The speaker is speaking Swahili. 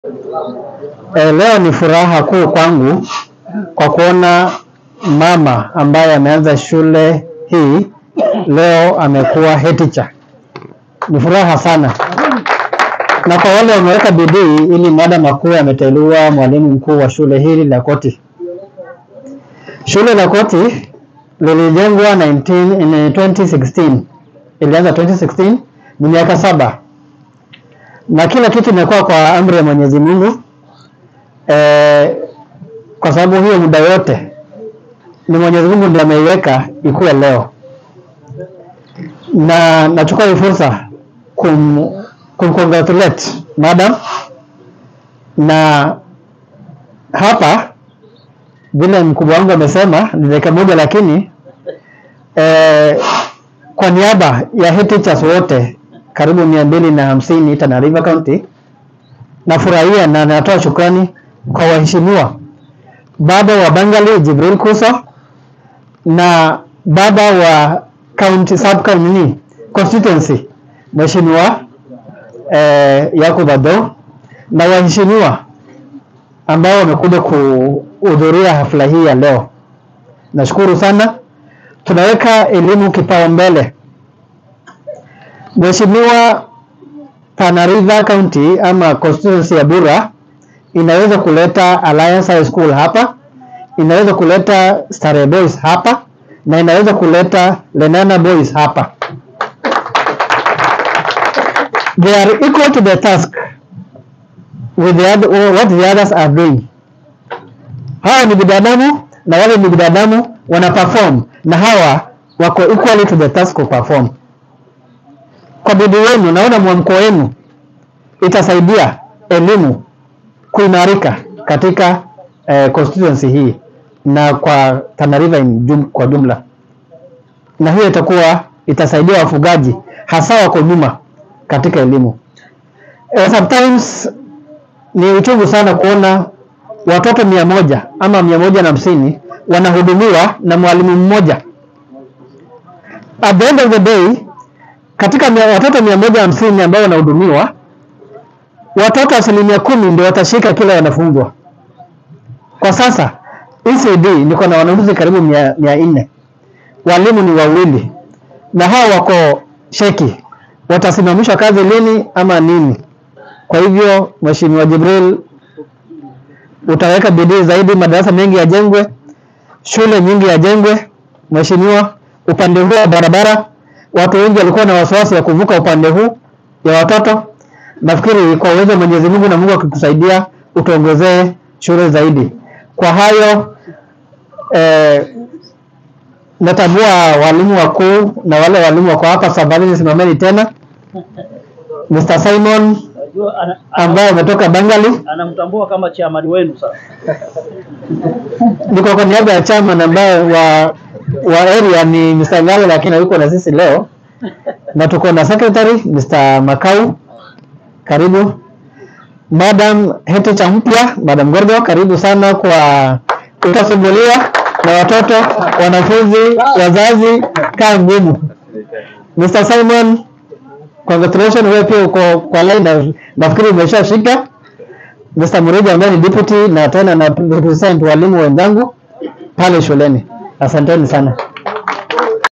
E, leo ni furaha kuu kwangu kwa kuona mama ambaye ameanza shule hii leo amekuwa head teacher. Ni furaha sana, na kwa wale wameweka bidii ili madam akuwe ameteuliwa mwalimu mkuu wa shule hili la Koti. Shule la Koti lilijengwa 19 in 2016 ilianza 2016, ni miaka saba na kila kitu imekuwa kwa amri ya Mwenyezi Mungu eh, kwa sababu hiyo muda yote ni Mwenyezi Mungu ndiye ameiweka ikuwe leo, na nachukua hii fursa kum, kumcongratulate madam, na hapa vile mkubwa wangu amesema ni dakika moja, lakini eh, kwa niaba ya head teachers wote karibu mia mbili na hamsini Tana River County, nafurahia na natoa shukrani kwa waheshimiwa baba wa Bangali Jibril Kuso na baba wa county sub county constituency Mheshimiwa eh, Yakub Ado na waheshimiwa ambao wamekuja kuhudhuria hafla hii ya leo. Nashukuru sana. Tunaweka elimu kipaumbele. Mheshimiwa, Tana River County ama constituency ya Bura inaweza kuleta Alliance High School hapa, inaweza kuleta Starehe Boys hapa na inaweza kuleta Lenana Boys hapa. They are equal to the task with the other, what the others are doing. Hawa ni binadamu na wale ni binadamu wana perform na hawa wako equally to the task of perform. Kwa bidii wenu, naona mwamko wenu itasaidia elimu kuimarika katika eh, constituency hii na kwa Tana River jum, kwa jumla, na hiyo itakuwa itasaidia wafugaji hasa wako nyuma katika elimu. Eh, sometimes ni uchungu sana kuona watoto mia moja ama mia moja na hamsini wanahudumiwa na mwalimu mmoja. At the end of the day, katika mia, watoto mia moja hamsini ambao wanahudumiwa watoto asilimia kumi ndio watashika kila wanafunzwa. Kwa sasa ECD niko na wanafunzi karibu mia, mia nne walimu ni wawili na hao wako sheki, watasimamishwa kazi lini ama nini? Kwa hivyo Mheshimiwa Jibril, utaweka bidii zaidi, madarasa mengi yajengwe, shule nyingi yajengwe. Mheshimiwa, upande huu wa barabara, watu wengi walikuwa na wasiwasi ya kuvuka upande huu ya watoto. Nafikiri kwa uwezo wa Mwenyezi Mungu na Mungu akikusaidia utuongezee shule zaidi. Kwa hayo eh, natambua walimu wakuu na wale walimu wako hapa safarini, simameni tena. Mr. Simon Najua ana- ambaye ametoka Bangali, anamtambua kama chairman wenu sasa. niko kwa niaba ya chama ambaye wa wa area ni Mr. Ngale, lakini hayuko na sisi leo, na tuko na secretary Mr. Makau, karibu. Madam head teacher mpya Madam Gordo, karibu sana kwa utasumbuliwa na watoto, wanafunzi, wazazi, kaa ngumu. Mr. Simon, congratulations, wewe pia uko kwa line na nafikiri umeshashika. Mr. Murija ambaye ni deputy na tena na represent walimu wenzangu pale shuleni. Asanteni sana.